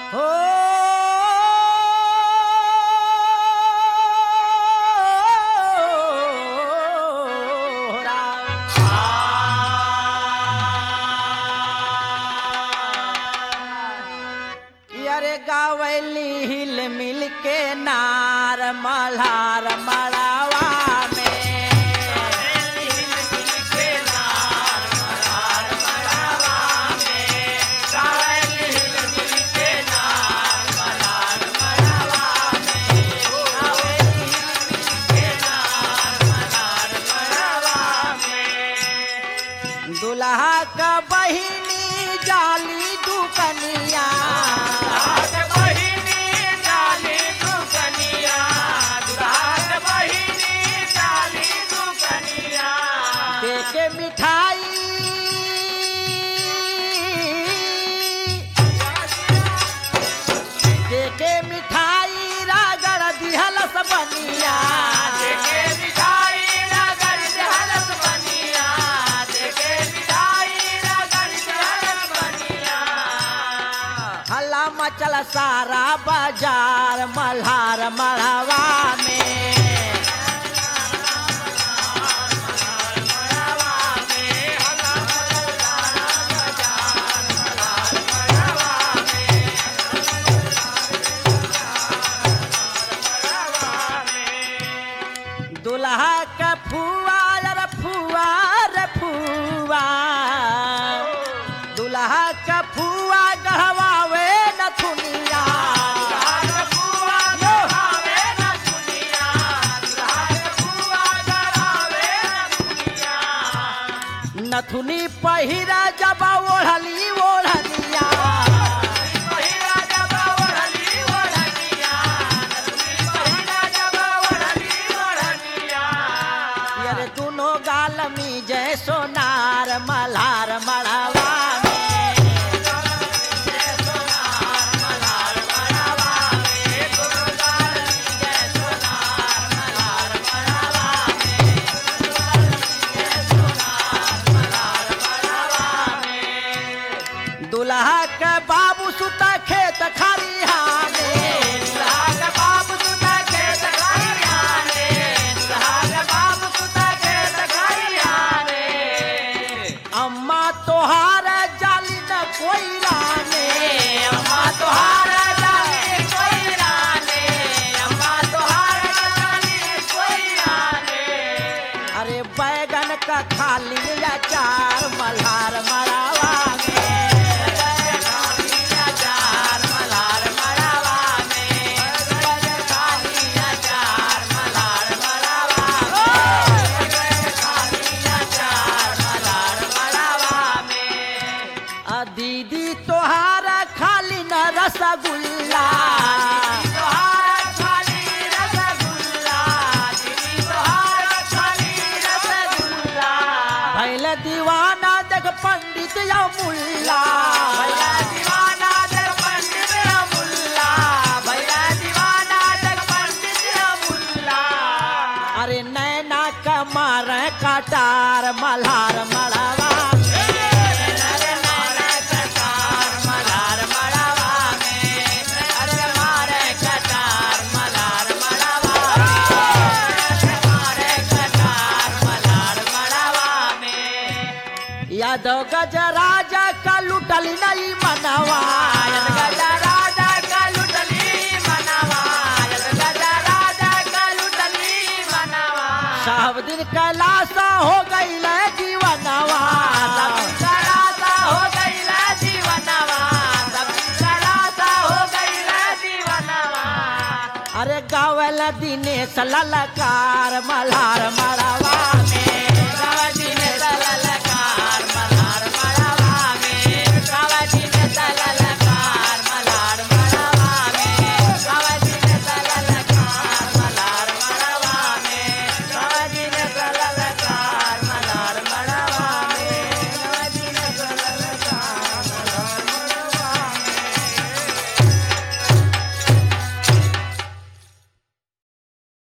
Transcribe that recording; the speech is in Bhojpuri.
हो अरे गावली हिल मिल के नार मल्हार मड़ावा में दुल्हा का बहिनी जाली दुकनिया दे के मिठाई दे के मिठाई रागड़ दिहल बनिया हल्ला मचल सारा बाजार मल्हार मढ़वा में दुल्हा का फुआ रे फुआ रे फुआ दुल्हा का फुआ गहवावे नथुनिया नथुनी पहिरा जब ओढ़ली ओढ़निया अरे दोनों गाल में जय सोनार मल्हार मढ़वा में दुल्हा के बाबू सुता खेत खरिहा में अम्मा तोहार जाली न कोयला में अम्मा तोहार जाली कोयला में अम्मा तोहार जाली कोयला में अरे बैगन का खाली अचार मल्हार मरावा में खाली अचार मल्हार मरावा में खाली अचार मल्हार मरावा आ दीदी तोहारा खाली न रसगुल्ला भैल दीवाना देख पंडित या मुल्ला अरे नैना कमार कटार मल्हार मड़ावा अरे नैना कटार मल्हार मड़ावा में अरे मारे कटार मल्हार मड़ावा मारे कटार मल्हार मड़ावा में यादव गजराजा का लुटल नहीं मनवा यादव गजराजा का लुटली मनवा यादव गजराजा का लुटली मनवा सब दिन कैलासा हो गई जीवनवा सब दिन कैलासा हो गई जीवनवा सब दिन कैलासा हो गई जीवनवा अरे गावल दिनेश ललकार मल्हार मड़ावा